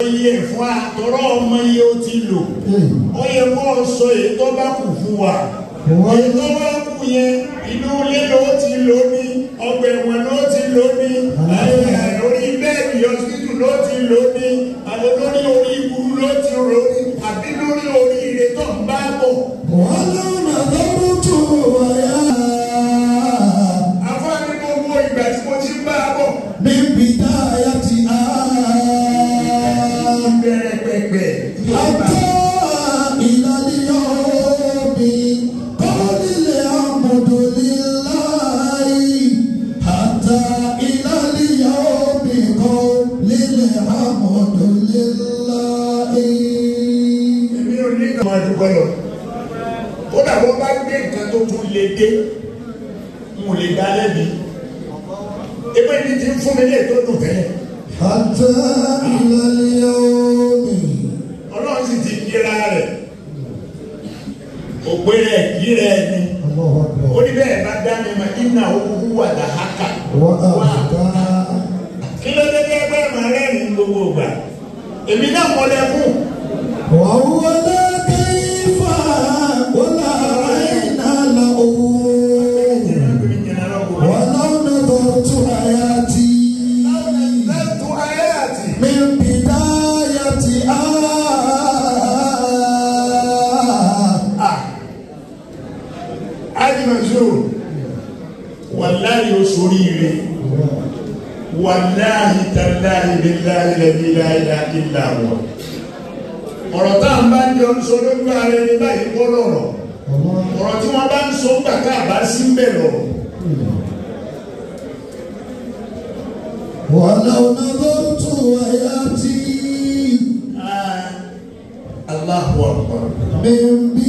iye fún àtọ́rọ́ ọmọ iye ó ti lò ó yẹ kó o sọ èyí tó bá kù fún wa èyí tó bá kù yẹn inú ilé ló ti lò ní ọgbà ẹ̀wọ̀n ló ti lò ní lórí bẹ́ẹ̀dì ọsibítù ló ti lò ní àwọn lórí orí ibùdó ló ti rò ní àbí lórí orí ire tó ń bá bọ̀. ولو نظرت ويا afáàní gbogbo ìgbà tí mo ti ń bá a bọ̀ من بدايتها bẹ̀rẹ̀ pẹ̀pẹ̀ حتى إلى اليوم قال الحمد لله حتى إلى اليوم قال الحمد لله èmi ò ní ìgbà máa dúpẹ́ lọ kódà bó bá gbé nǹkan tó tún lè dé n ò lè dá lẹ́bi ebe ní ti ń fún mi lè tó dùn tẹ́lẹ̀ حتى إلى اليوم ọlọ́run sì ti kíra rẹ̀ òpè rẹ̀ kí rẹ̀ ni الله ó أكبر ní bẹ́ẹ̀ bá dá mi ma iná owó wà dá haka وأبقى kí ló dé dé bẹ́ẹ̀ máa rẹ́rìn gbogbo gbà èmi náà mọ̀lẹ́ fún وهو لا كيف ولا عين له ولو نظرت حياتي lẹ́tọ̀ ayé àti من بدايتها ajimanso wàláyé oṣooríire wàláyé tàláyé bíláyé lẹ́bí láyé ilá wọn. ọ̀rọ̀ tá à ń bá ń jọ ń sọ lójú ara ẹni báyìí kọ́ lọ̀rọ̀ ọ̀rọ̀ tí wọ́n bá ń sọ gbà ká àbá sí ń bẹ̀ lọ̀rọ̀. ولو نظرت حياتي Allahu akbar. من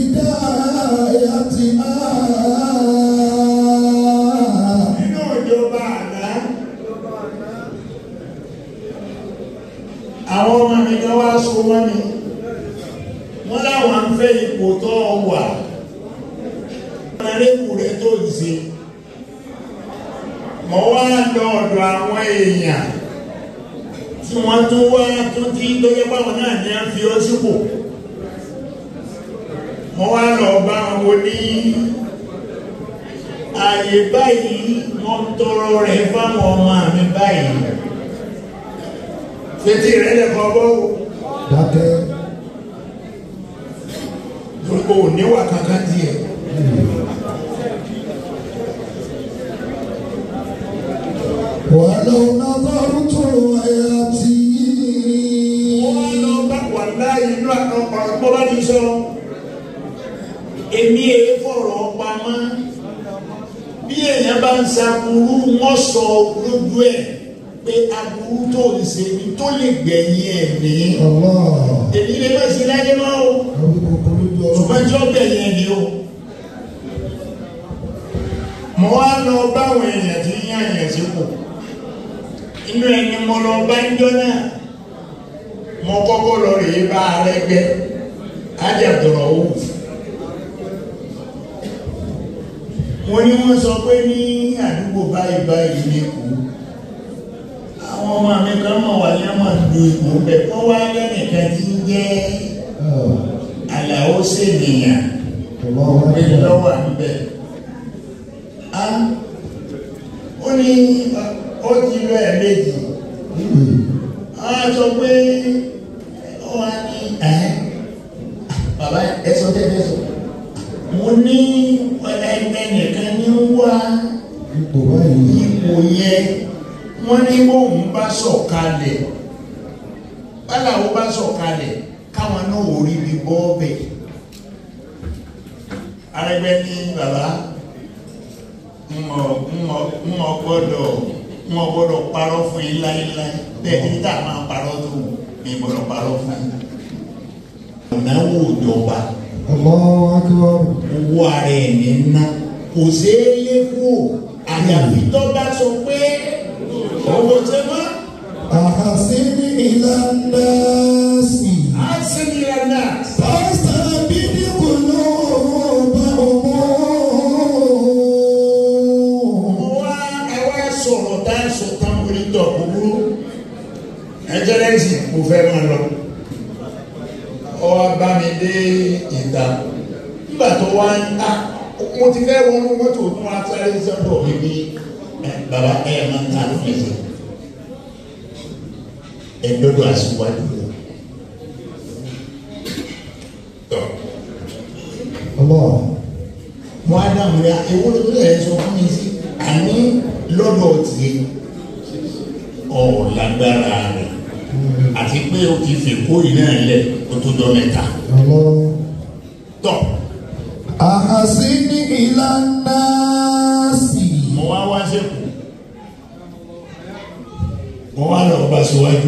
بدايتها nínú ìjọba àná àwọn ọmọ mi kan wá so mọ́ mi wọ́n láwọn ń fẹ́ ipò tó wà ọ̀rẹ́kù rẹ̀ tó ń ṣe mọ̀ wá lọ ọ̀dọ̀ àwọn èèyàn tí wọ́n tún wá tó tí lóye báwọn náà ní à ń fi ọ́ sípò mọ̀ wá lọ bá wọn ní ààyè báyìí wọ́n tọrọ rẹ̀ fáwọn ọmọ mi báyìí fetí rẹ̀ lẹ́kọ̀ọ́ bọ́ wò. dákẹ́ torí kò níwà kankan díẹ̀. ولو نظرت حياتي wọ́n lọ bá wà láàyè inú àná ọ̀pọ̀ bá ti sọ. èmi èé fọ̀rọ̀ pamọ́ bí èèyàn bá ń ṣaburú wọ́n sọ lójú ẹ̀ pé aburú tó ń ṣe ni tó lè gbẹ̀yìn ẹ̀ ní. الله èmi lè má ṣe láyé máa o àwọn kòkòrò lójú ọ̀rọ̀ ṣùgbọ́n tí ó gbẹ̀yìn ẹ̀ ní o. mo wá lọ báwọn èèyàn tí ń yàn yàn sípò inú ẹni mo lọ bá ń jọ náà mo kọ́kọ́ lọ rèé bá ààrẹ gbẹ ájàdọ̀rọ̀ wò mo ní wọ́n sọ pé ní àdúgbò báyìí báyìí lẹ́kọ̀ọ́ àwọn ọmọ mi kan mọ̀ wá ní àmọ́ lu ipò bẹ̀ wọ́n wá lẹ́nìkan tí ń jẹ́ àlàó sènìyàn الله pé أكبر lọ́wọ́ à ń bẹ̀ á ó ní ó ti lọ ẹ̀ méjì àwọn sọ pé ó wá ní ẹ̀ bàbá ẹ sọ tẹ́lẹ̀ sọ mo ní ẹnìkan ní wá ipò báyìí ipò yẹn wọ́n ní bóun bá sọ̀kalẹ̀ báláwo bá sọ̀kalẹ̀ káwọn náà ò rí ibi bọ́ bẹ̀ arẹgbẹ́ ní bàbá mọ̀ mọ̀ mọ̀ gbọ́dọ̀ mọ̀ gbọ́dọ̀ parọ́ fún yín láéláé bẹ́ẹ̀ ní tá a máa parọ́ tó ní gbọ́dọ̀ parọ́ fún yín. ìnáwó ìjọba الله أكبر owó ara ẹ̀ ní ná kò ṣeé lé kú àyàfi tó bá sọ pé owó ṣe mọ́ أحسن إلى الناس á sì ní ẹ̀dá. فاستبد قلوبهم wá ẹ wá sọ̀rọ̀ tá a sọ tán orí tọ̀ kúkúrú ẹ jẹ́ lẹ́sìn mo fẹ́ máa lọ ọ wá bá mi dé ìta nígbà tó wá ń ta mo ti fẹ́ wọnú mọ́tò tó wá sáré sọ́dọ̀ mi bí bàbá ẹ̀ máa ń ta fẹsẹ̀ ẹ̀ dọ́dọ̀ àṣìwájú rẹ̀ tọ́ Allah. mo á dáhùn rẹ̀ ewu ló tó yẹ sọ fún mi sí àní lọ́dọ̀ tiẹ̀ ọ̀ lágbára rẹ̀ àti pé o ti fi kórì náà lẹ̀ o tó dọ́ mẹ́ta Allah. tọ́ Ahasini ila nasi. mo wá wá sẹ́kù mo wá lọ bá síwájú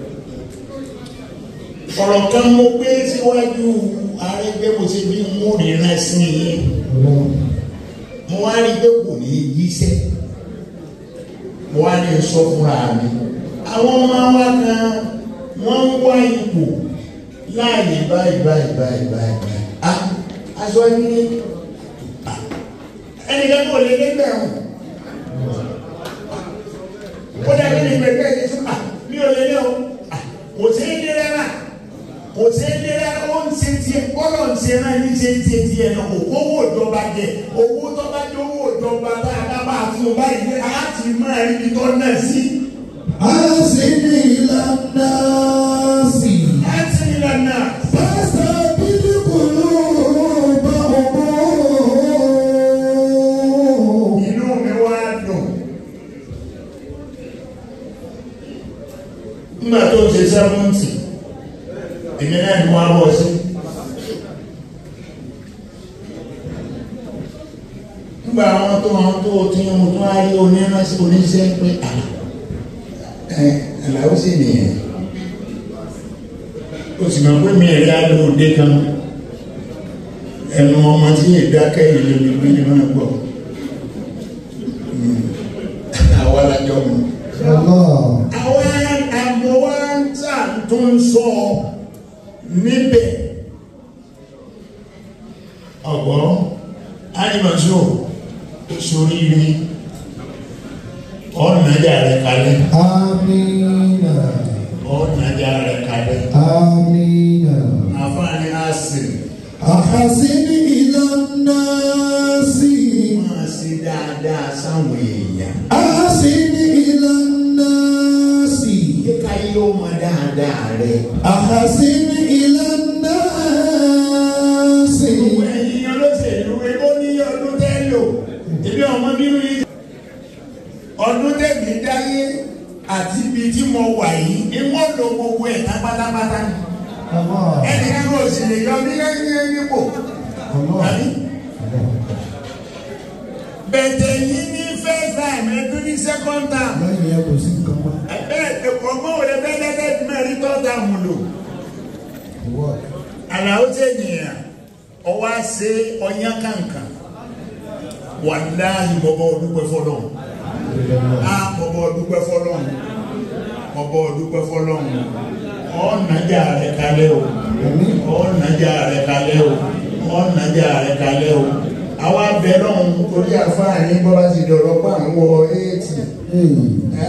ọ̀rọ̀ kan mo gbé síwájú arẹ́gbẹ́ mo ṣe bí mo ríran sí i Allah. mo wá rí pé kò ní í yíṣẹ́ mo wá ní sọ fúnra mi àwọn ọmọ wa kan wọ́n ń wá ipò láàyè báyìí báyìí báyìí báyìí báyìí ah aṣọ ní ah, ẹnìkan kò lè lé bẹ̀rù ó dàbí ní pẹ̀pẹ́ yìí fún ah mi ò lè lé o ah kò sí ní rárá kò sí ní rárá ó ń ṣe tiẹ̀ bọ́lọ̀ ń ṣe náà ní ṣe ń ṣe tiẹ̀ náà kò kówó ìjọba jẹ owó tó bá jẹ owó ìjọba tá a bá bá fún un báyìí á ti máa rí ibi tó náà sí. Ahasini ila nasi. á ti ní lọ́nà Fastabili qulubahum. inú mi wá dùn. nígbà tó ń ṣe sẹ́fúntì èmi náà ni wọ́n á bọ̀ sí. nígbà àwọn tó àwọn tó tí mo tún á rí oníránṣẹ́ oníṣẹ́ pé à ẹ àlàó sì nìyẹn o sì mọ̀ pé mi ẹ̀rí alóòdé kan ẹnu ọmọ tí ìdákẹ́ ìlú mi gbé ní máa gbọ́ àwa lájọ mu Allah. àwọn àmọ́ wa ń tà tó ń sọ níbẹ̀ ọ̀gbọ́n ánìmọ̀sọ́ sóríire ọ̀nàjà rẹ̀ kalẹ̀ Amina. ọ̀nàjà rẹ̀ kalẹ̀ Amina. àfáàní àsìn Ahasini ila nasi. máa ṣe dáadáa sáwọn èèyàn Ahasini ila nasi. kíkà yóò mọ dáadáa rẹ̀. Ahasini ila nasi. gbogbo ẹ̀yin olóṣèlú ebó ní ọdún tẹ́ lò ebi ọmọ nínú yìí ọdún tẹ̀mí dáyé àti ibi tí mo wà yìí ni wọ́n lo gbogbo ẹ̀ tán pátápátá ni Allah. ẹnì kan kò sì lè yọ mí lẹ́yìn nípò Allah. àbí bẹ̀tẹ̀ yìí ní first time ẹdún ní second time Lẹ́yìn ẹ̀ kò sí nǹkan mọ́. ẹgbẹ́ ọgbọ́n òde bẹ́ẹ̀ lẹ́tẹ̀ẹ́ mẹ́rin third time lò. What? àlàó tẹ nìyẹn ọwọ́ àṣẹ ọyàn kankan wàláhì bọ́bọ́ ọdúpẹ́ fọlọ́n á bọ́bọ́ ọdúpẹ́ fọlọ́n bọ́bọ́ ọdúpẹ́ fọlọ́n ọ̀nàjà rẹ̀ kalẹ̀ o ọ̀nàjà rẹ̀ kalẹ̀ o ọ̀nàjà rẹ̀ kalẹ̀ o àwa bẹ̀ lọ́hùn torí àfáàní bọ́lá ti dọ̀rọ̀ pa àwọn wọ éètì ẹ́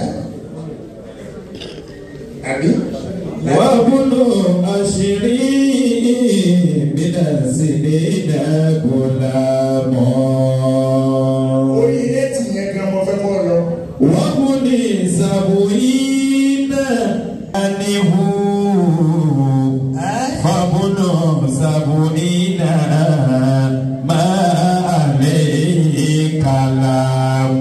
àbí. وابن عشرين من السنين غلاما orí éètì yẹn gan mo fẹ́ kọ́ lọ. وابن سبعين أنه فابن سبعين ما عليه كلام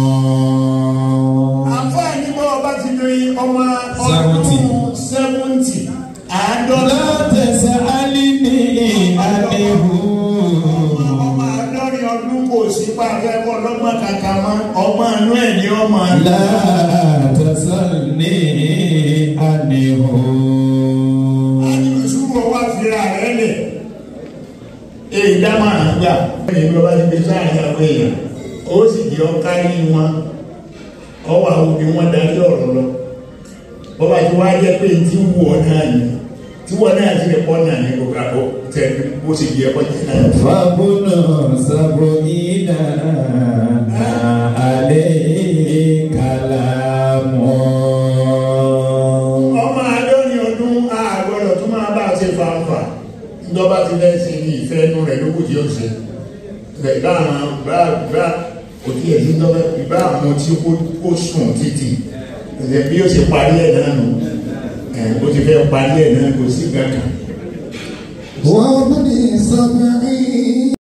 àǹfààní bọ́ ọba ti lo ọmọ Seventy. ọdún sẹ́wọ́ntì àádọ́ta لا تسألني عنه ọmọ àádọ́rin ọdún kò sí pàfẹ́ kọ́ lọ́gbọ́n kàkà mọ́ ọmọ àánú ẹ̀ ní ọmọ لا تسألني عنه àdìmọ̀sùnmọ̀ wá fira rẹ̀ lẹ̀ èyí dámà àgbà ẹ̀yìn bí ọba ti gbé sáàrin àwọn èèyàn ó sì jẹ́ ọkárí wọn ọwọ́ àwọn òbí wọn darí ọ̀rọ̀ lọ bọ́bá ti wá jẹ́ pé tí wù ọ́ náà ni tí wọ́n náà ti lè pọ́ náà ní gbogbo àbọ̀ tẹ̀ bó ṣe yẹ kọ́ jẹ́ náà. فابن سبعين ما عليه كلام ọmọ àádọ́rin ṣe fanfa ìjọba ti fẹ́ ṣe ní ìfẹ́ inú rẹ̀ lókù tí ó ṣe bẹ́ẹ̀ bá àwọn bá bá òtí ẹ̀ níjọba ìbá àwọn tí ó sùn títì ẹ̀ bí ó ṣe parí ẹ̀ náà nù ẹ̀ bó ti fẹ́ parí ẹ̀ náà kò sí kankan. وابن سبعين